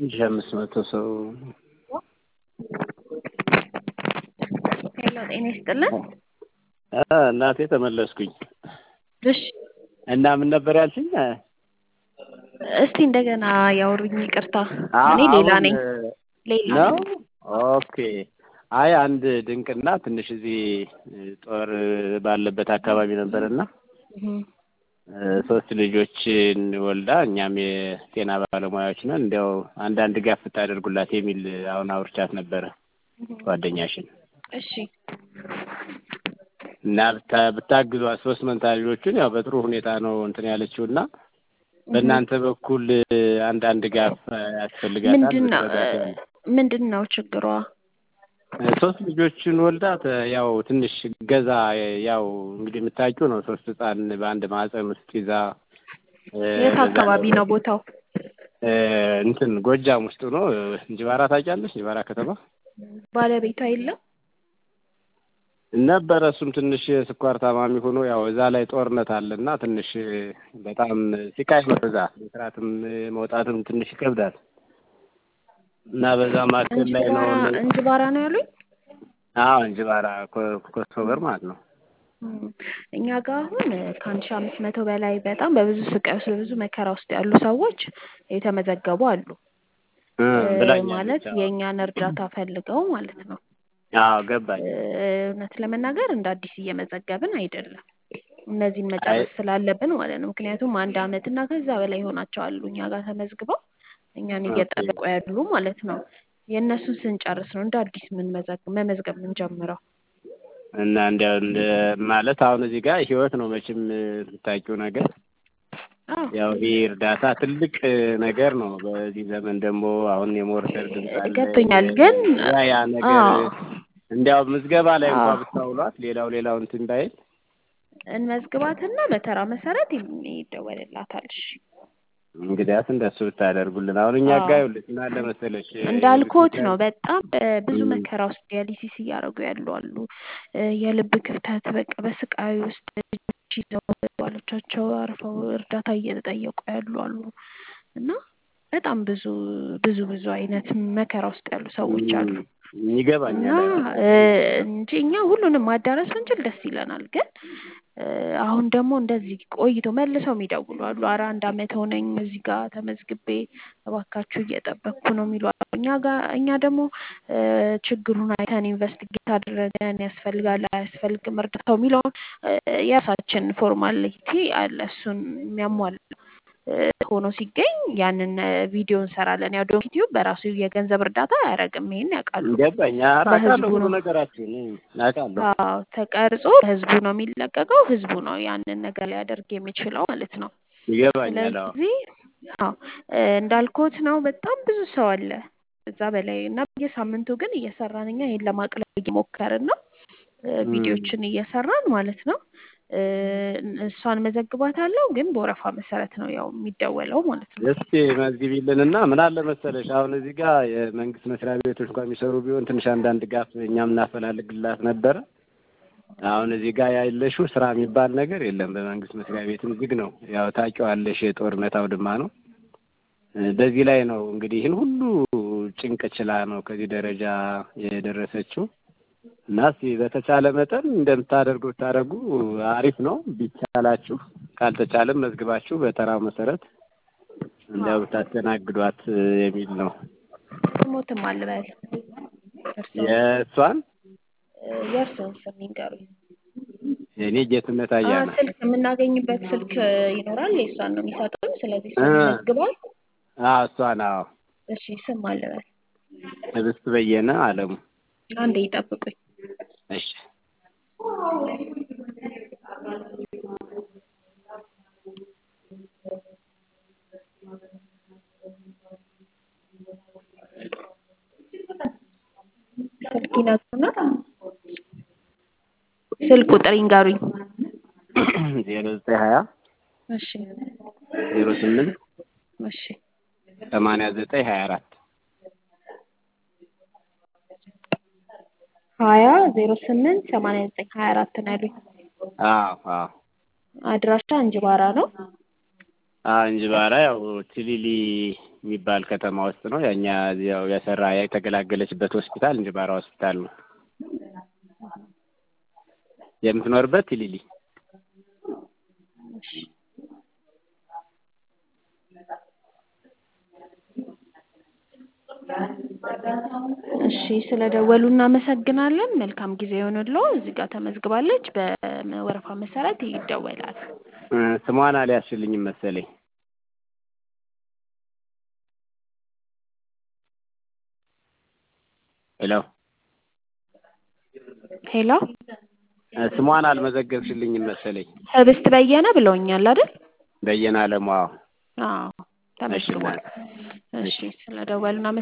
አንድ ሺህ አምስት መቶ ሰው ሄሎ ጤና ይስጥልን። አ እናቴ ተመለስኩኝ እሺ እና ምን ነበር ያልሽኝ? እስቲ እንደገና ያውሩኝ። ይቅርታ አ- እኔ ሌላ አሁን ነኝ። ሌላ ነው። ነኝ። ኦኬ። አይ አንድ ድንቅና ትንሽ እዚህ ጦር ባለበት አካባቢ ነበርና እህ፣ ሶስት ልጆችን ወልዳ እኛም የጤና ባለሙያዎች ነን እንዲያው አንዳንድ ድጋፍ ብታደርጉላት የሚል አሁን አውርቻት ነበረ ጓደኛሽን እሺ እና ብታ ብታግዟት ሶስት መንታ ልጆቹን ያው በጥሩ ሁኔታ ነው እንትን ያለችው እና በእናንተ በኩል አንዳንድ ድጋፍ ያስፈልጋታል። ምንድን ነው ብትረዷት ያለ ምንድን ነው ችግሯ? ሶስት ልጆችን ወልዳ ተ- ያው ትንሽ ገዛ ያው እንግዲህ የምታውቂው ነው። ሶስት ህጻን በአንድ ማህፀን ውስጥ ይዛ እ፣ የት በዛ አካባቢ ላይ ነው ቦታው? እ፣ እንትን ጎጃም ውስጥ ነው። እንጅባራ ታውቂያለሽ? እንጅባራ ከተማ ባለቤቷ የለም? ነበረ። እሱም ትንሽ ስኳር ታማሚ ሆኖ ያው እዛ ላይ ጦርነት አለና ትንሽ በጣም ሲቃይ ነው። እዛ መስራትም መውጣትም ትንሽ ይከብዳል እና በዛ ማዕከል ላይ ነው። እንጅባራ እንጅባራ ነው ያሉኝ? አዎ እንጅባራ ኮ- ኮሶበር ማለት ነው። እም፣ እኛ ጋር አሁን ከአንድ ሺህ አምስት መቶ በላይ በጣም በብዙ ስቃይ ውስጥ በብዙ መከራ ውስጥ ያሉ ሰዎች የተመዘገቡ አሉ። እ፣ እ፣ ብላኛለች። ማለት አዎ የእኛን እርዳታ ፈልገው ማለት ነው። አዎ ገባኝ። እ፣ እውነት ለመናገር እንደ አዲስ እየመዘገብን አይደለም። እነዚህን አይ መጨረስ ስላለብን ማለት ነው። ምክንያቱም አንድ አመት እና ከዛ በላይ ይሆናቸዋል እኛ ጋር ተመዝግበው እኛን ኦኬ እየጠበቁ ያሉ ማለት ነው። የእነሱን ስንጨርስ ነው እንደ አዲስ ምን መመዝገብ የምንጀምረው። እና እንዲያው እንደ ማለት አሁን እዚህ ጋር ህይወት ነው መቼም የምታውቂው ነገር አዎ ያው ይህ እርዳታ ትልቅ ነገር ነው። በዚህ ዘመን ደግሞ አሁን የሞርተር ድምፅ አለ ገብቶኛል። ግን ያ ያ ነገር አዎ እንዲያው ምዝገባ ላይ እንኳ አዎ ብታውሏት ሌላው ሌላው እንትን ባይል እንመዝግባትና በተራ መሰረት ይም- ይደወልላታል። እሺ እንግዲያስ እንደሱ ብታደርጉልን። አሁን እኛ አዎ ጋ ይኸውልሽ ምን አለ መሰለሽ እንዳልኮት ሆስፒታል ነው። በጣም እ፣ ብዙ እም፣ መከራ ውስጥ ዲያሊሲስ እያደረጉ ያሉ አሉ። እ፣ የልብ ክፍተት በቃ በስቃይ ውስጥ ልጆች ይዘው ባሎቻቸው አርፈው እርዳታ እየተጠየቁ ያሉ አሉ እና በጣም ብዙ ብዙ ብዙ አይነት መከራ ውስጥ ያሉ ሰዎች አሉ እም፣ እና ይገባኛል። አዎ እ፣ እንጂ እኛ ሁሉንም ማዳረስ ብንችል ደስ ይለናል። ግን እ፣ አሁን ደግሞ እንደዚህ ቆይቶ መልሰው የሚደውሉ አሉ። ኧረ አንድ አመት ሆነኝ እዚህ ጋር ተመዝግቤ እባካችሁ እየጠበቅኩ ነው የሚሉ አሉ። እኛ ጋር እኛ ደግሞ እ፣ ችግሩን አይተን ኢንቨስቲጌት አድርገን ያስፈልጋል አያስፈልግም እርዳታው የሚለውን እ፣ የራሳችን ፎርማሊቲ አለ እሱን የሚያሟላ እ፣ ሆኖ ሲገኝ ያንን እ፣ ቪዲዮ እንሰራለን። ያው ዶንኪ ቲዩብ በራሱ የገንዘብ እርዳታ አያደርግም። ይሄን ያውቃሉ። ገባኝ። ኧረ አውቃለሁ በህዝቡ ሁሉ ነው ነገራችሁን እም፣ አውቃለሁ። አዎ ተቀርጾ ህዝቡ ነው የሚለቀቀው። ህዝቡ ነው ያንን ነገር ሊያደርግ የሚችለው ማለት ነው። ይገባኛል። አዎ ስለዚህ አዎ እ፣ እንዳልኩት ነው። በጣም ብዙ ሰው አለ እዛ በላይ እና በየሳምንቱ ግን እየሰራን እኛ ይሄን ለማቅለል እየሞከርን ነው። እ፣ እም። ቪዲዮችን እየሰራን ማለት ነው። እ፣ እሷን መዘግባታለሁ ግን በወረፋ መሰረት ነው ያው የሚደወለው ማለት ነው። እስኪ መዝግቢልንና ምን አለ መሰለሽ አሁን እዚህ ጋር የመንግስት መስሪያ ቤቶች እንኳን የሚሰሩ ቢሆን ትንሽ አንዳንድ ድጋፍ እኛም እናፈላልግላት ነበረ። አሁን እዚህ ጋር ያለሽው ስራ የሚባል ነገር የለም። በመንግስት መስሪያ ቤትም ዝግ ነው። ያው ታውቂዋለሽ፣ የጦርነት አውድማ ነው። እ፣ በዚህ ላይ ነው እንግዲህ ይህን ሁሉ ጭንቅ ችላ ነው ከዚህ ደረጃ የደረሰችው እና እስኪ በተቻለ መጠን እንደምታደርጉ ብታደርጉ አሪፍ ነው ቢቻላችሁ። ካልተቻለም መዝግባችሁ በተራው መሰረት እንዲያው ብታስተናግዷት እ፣ የሚል ነው። ስሞትም አልበል እርስዎን የእሷን እ፣ የእርስዎን ስም ይንገሩኝ። እኔ ጌትነት አ አያና ስልክ የምናገኝበት ስልክ ይኖራል። የእሷን ነው የሚሰጡን። ስለዚህ እ፣ እሷን ይመዝግባል። አዎ እሷን አዎ እሺ ስም አልበል። ህብስት በየነ አለሙ አንዴ ይጠብቁኝ። እሺ ስልክ ይነግሩና ስልክ ቁጥር ይንገሩኝ። ዜሮ ዘጠኝ ሀያ እሺ ዜሮ ስምንት እሺ ሰማንያ ዘጠኝ ሀያ አራት ሀያ ዜሮ ስምንት ሰማንያ ዘጠኝ ሀያ አራት ነው ያሉኝ። አዎ አዎ አድራሻ እንጅባራ ነው። አዎ እንጅባራ ያው ትሊሊ የሚባል ከተማ ውስጥ ነው። የእኛ ያው የሰራ የተገላገለችበት ሆስፒታል እንጅባራ ሆስፒታል ነው የምትኖርበት ቲሊሊ እሺ ስለደወሉ እናመሰግናለን። መልካም ጊዜ ይሆንልዎ። እዚህ ጋር ተመዝግባለች። በወረፋ መሰረት ይደወላል። እ ስሟን አልያዝሽልኝም መሰለኝ። ሄሎ ሄሎ እ ስሟን አልመዘገብሽልኝም መሰለኝ። ህብስት በየነ ብለውኛል አይደል? በየነ አለሙ። አዎ አዎ ተመዝግቧል። እሺ ስለደወሉ እናመሰግናለን።